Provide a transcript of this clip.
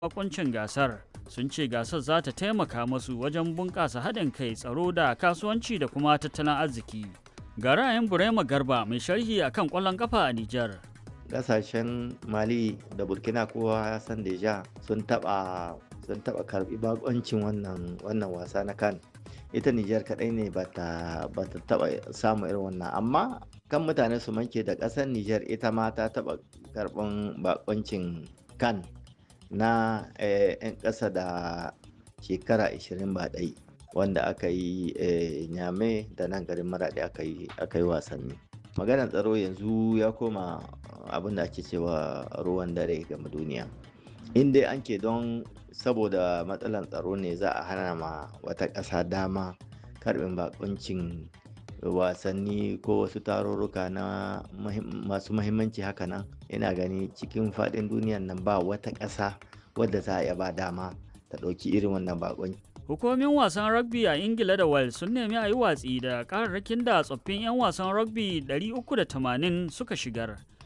bakuncin gasar sun ce gasar za ta taimaka masu wajen bunƙasa haɗin kai tsaro da kasuwanci da kuma tattalin arziki ga ra'ayin burema garba mai sharhi akan ƙwallon ƙafa a nijar kasashen mali da burkina kowa ya san deja sun taba sun taba karbi bakoncin wannan wannan wasa na kan ita nijar kadai ne ba ta taba samu irin wannan amma kan mutane su manke da kasar nijar ita ma ta taba karban bakoncin kan na 'yan ƙasa da shekara 20 ba ɗai wanda aka yi nyame da nan garin maraɗi aka yi wasanni maganar tsaro yanzu ya koma abin da ake cewa ruwan dare game duniya in dai an ke don saboda matsalar tsaro ne za a hana ma wata ƙasa dama karbin bakuncin wasanni ko wasu tarurruka na masu mahimmanci haka nan ina gani cikin faɗin duniyan nan ba wata ƙasa wadda za a iya ba dama ta ɗauki irin wannan bakunci Hukumomin wasan rugby a Ingila da Wales sun nemi a yi watsi da kararrakin da tsoffin 'yan wasan rugby 380 suka shigar